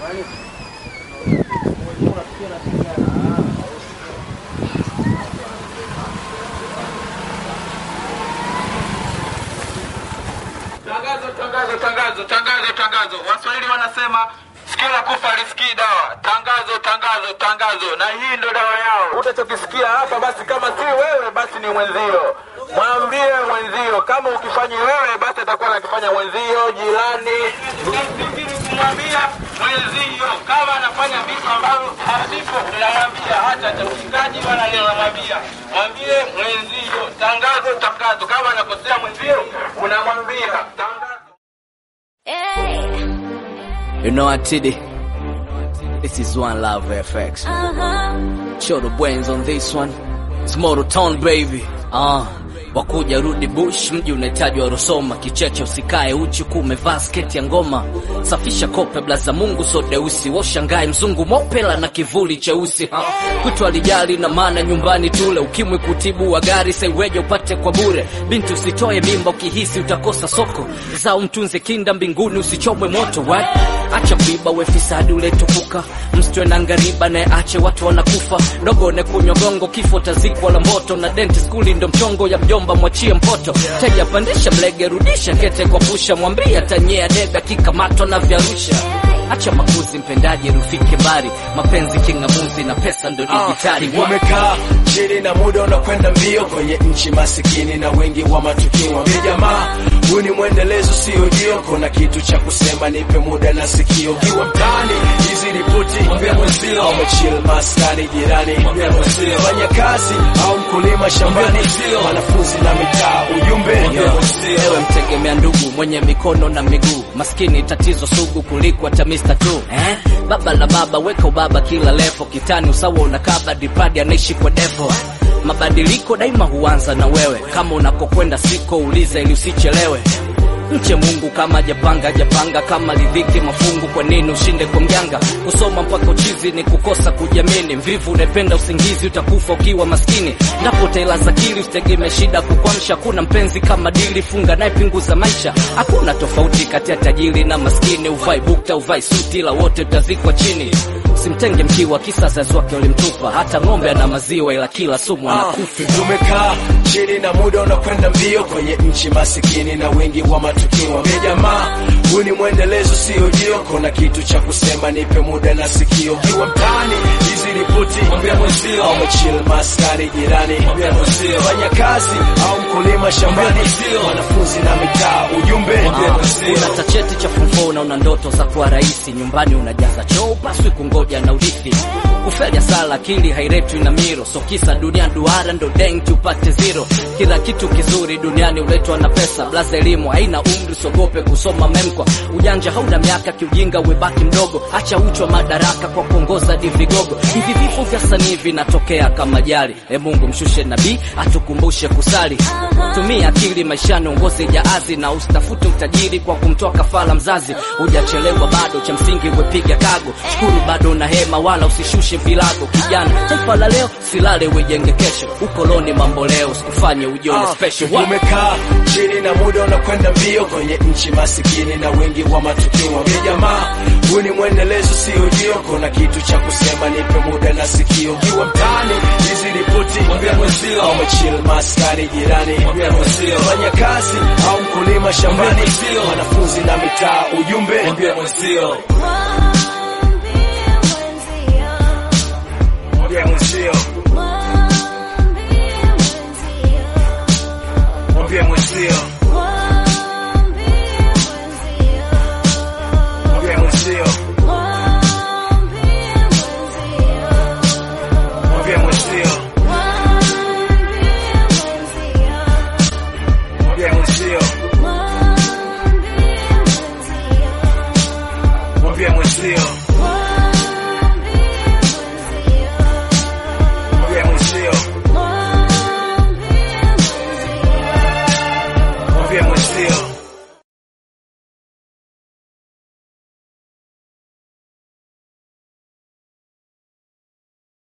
Tangazo, tangazo, tangazo, tangazo, tangazo. Waswahili wanasema sikio la kufa lisikii dawa. Tangazo, tangazo, tangazo, na hii ndo dawa yao. Utachokisikia hapa basi, kama si wewe, basi ni mwenzio. Mwambie mwenzio, kama ukifanya wewe, basi atakuwa anakifanya mwenzio, jirani. Unafikiri kumwambia mwenzio kama anafanya vitu ambavyo havipo, unamwambia hata cha ushikaji wala leo unamwambia mwambie mwenzio. Tangazo, tangazo, kama anakosea mwenzio, unamwambia tangazo. Hey, You know what, Tiddy? This is One Love FX. uh-huh. Show the brains on this one. It's Moto Town baby. Ah, wakuja rudi bush, mji unahitaji wa Rosoma. Kicheche usikae uchi, kuwa umevaa sketi ya ngoma. Safisha kope blaza Mungu so deusi, washangae mzungu mopela na kivuli cheusi. Ha. Kwitu alijali na maana nyumbani tule, ukimwi kutibu wa gari saiweje upate kwa bure. Binti usitoe mimba ukihisi utakosa soko, zao mtunze kinda mbinguni usichomwe moto what? Acha kuiba we fisadi uletukuka, msitwe na ngariba naye ache watu wanakufa. Dogo ne kunywa gongo, kifo tazikwa la moto, na denti skuli ndo mchongo ya mjomba, mwachie mpoto. Teja pandisha mlege, rudisha kete kwa pusha, mwambie atanyea debe akikamatwa na vyarusha. Acha makuzi mpendaji, rufike bari, mapenzi king'amuzi na pesa ndo dijitali. What? Umekaa chini na muda unakwenda mbio kwenye nchi masikini na wengi wa matukio. Mwambie jamaa, huu ni mwendelezo, sio jio. Kuna kitu cha kusema, nipe muda na sikio. Ukiwa mtaani, hizi ripoti mwambie mwenzio. Au umechill maskani jirani, mwambie mwenzio. Fanya kazi au mkulima shambani, wanafunzi na mitaa, ujumbe mwambie mwenzio. Ewe mtegemea ndugu mwenye mikono na miguu, maskini tatizo sugu kuliko hata Mr. tu eh? Baba la baba weka ubaba kila levo, kitani usawa unakaba, dipadi anaishi kwa devo. Mabadiliko daima huanza na wewe, kama unakokwenda siko uliza ili usichelewe. Mche Mungu kama japanga japanga, kama lidhiki mafungu, kwa nini ushinde kwa mjanga? Kusoma mpaka uchizi ni kukosa kujiamini. Mvivu unapenda usingizi, utakufa ukiwa maskini. Ndapo utailaza akili, usitegemee shida kukwamsha. Kuna mpenzi kama dili, funga naye pinguza maisha. Hakuna tofauti kati ya tajiri na maskini, uvai bukta uvai suti, la wote utazikwa chini. Simtenge mkiwa, kisa wazazi wake walimtupa. Hata ng'ombe ana maziwa, ila kila sumu anakufa. Tumekaa chini na muda unakwenda mbio kwenye nchi masikini na wengi wa matukio. Mwambie jamaa, huu ni mwendelezo, sio jio. Kuna kitu cha kusema, nipe muda na sikio. Ukiwa mtaani, hizi ripoti mwambie mwenzio. Au umechill maskani jirani, mwambie mwenzio. Fanya kazi au mkulima shambani, wanafunzi na mitaa, ujumbe mwambie mwenzio. Una tacheti cha fumfo na una ndoto za kuwa rais, nyumbani unajaza choo, upaswi kungoja na urithi. Kufeli sala akili hairetwi na miro, so kisa dunia duara ndo denki upate zero. Kila kitu kizuri duniani uletwa na pesa, blaza elimu haina umri, sogope kusoma memkwa. Ujanja hauna miaka, kiujinga webaki mdogo, acha uchwa madaraka kwa kuongoza di vigogo. Hivi vifo vya sanii vinatokea kama jali. E Mungu mshushe nabii atukumbushe kusali, tumia akili maishani, uongoze jaazi na usitafute utajiri kwa kumtoa kafala mzazi. Hujachelewa bado, cha msingi wepiga kago, shukuru bado na hema, wala usishushe vilago. Kijana, taifa la leo silale, wejenge kesho. Ukoloni mambo leo, usikufanye ujione special. What? Umekaa chini na muda unakwenda mbio kwenye nchi masikini na wengi wa matukio. Mwambie jamaa, huu ni mwendelezo, sio jio. Kuna kitu cha kusema, nipe muda na sikio. Ukiwa mtaani, hizi ripoti mwambie mwenzio. Au umechill maskani jirani, mwambie mwenzio. Fanya kazi au mkulima shambani, wanafunzi na mitaa, ujumbe mwambie mwenzio. Mwambie mwenzio. Mwambie mwenzio. Mwambie mwenzio. Mwambie mwenzio. Mwambie mwenzio.